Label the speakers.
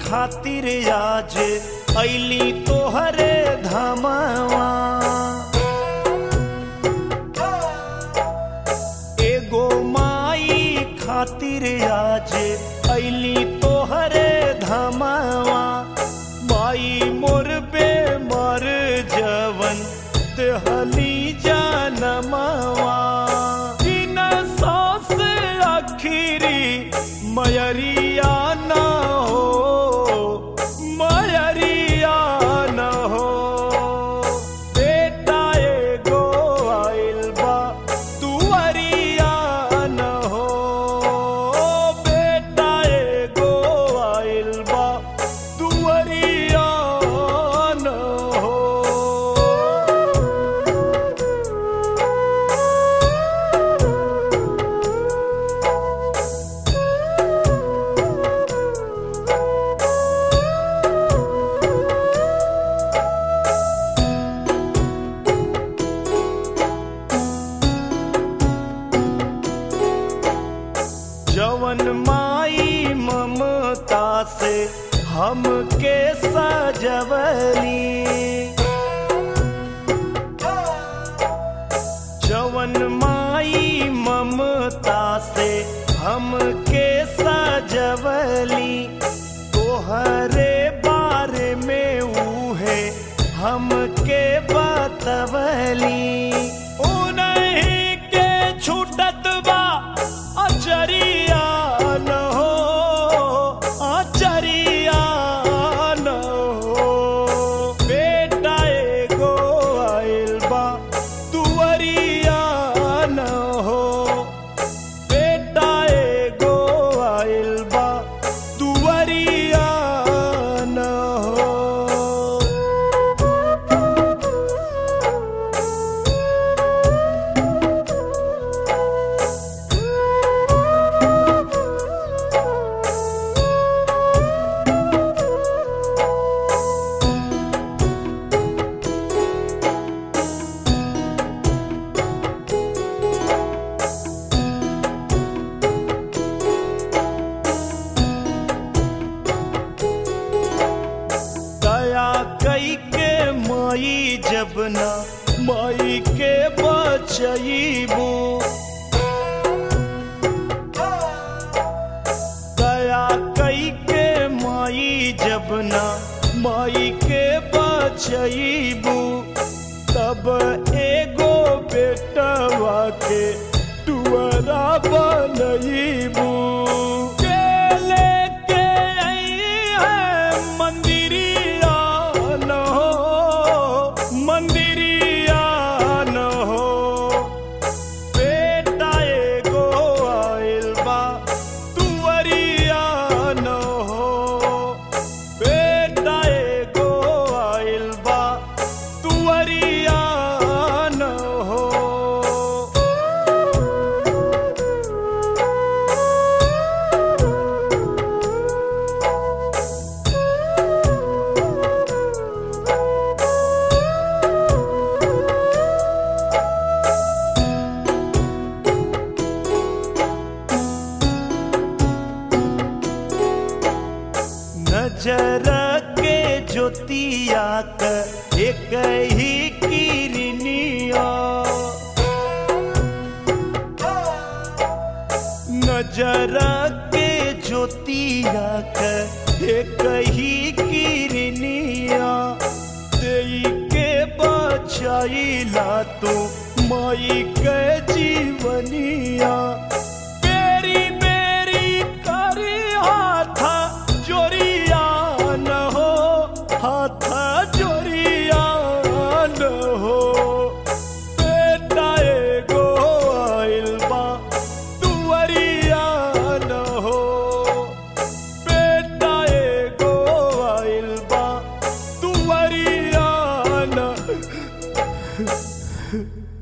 Speaker 1: खातिर आज ऐली तोहरे धमवा एगो माई खातिर आज ऐली तोहरे धमवा माई मोर बेमर जवन तेहली जनमवा बिन सास आखिरी मयरिया न हो मयरिया न हो बेटा एगो आइल बा तुअरिया न हो बेटा एगो आइल बा तुअरिया न हो जवन माई ममता से हमके सजवली जवन माई ममता से हमके सजवली तोहरे बारे में उहे हमके बतवली उन्हीं के छूटत बा अचरिया न हो अचरिया न हो बेटा एगो आइल बा तुअरिया न हो बेटा एगो आइल बा तुअरिया न हो दया कई के माई जब ना माई के बचईबू दया कई के माई जब ना माई के बचईबू तब एगो बेटवा के टुअरा बनईबू के लेके आई है मंदिरिया न हो मंदिरिया न हो बेटा एगो आइल बा तुअरिया न हो बेटा एगो आइल बा तुअरिया न हो नजर के ज्योतिया क एक ही किरनिया नजर के ज्योतिया क एक ही किरनिया देई के बचाइला तो माई के जीवनिया बेरी बेरी करी हाथ जोरिया न हो हाथ जोरिया न हो बेटा एगो आइल बा तुअरिया न हो बेटा एगो आइल बा तुअरिया न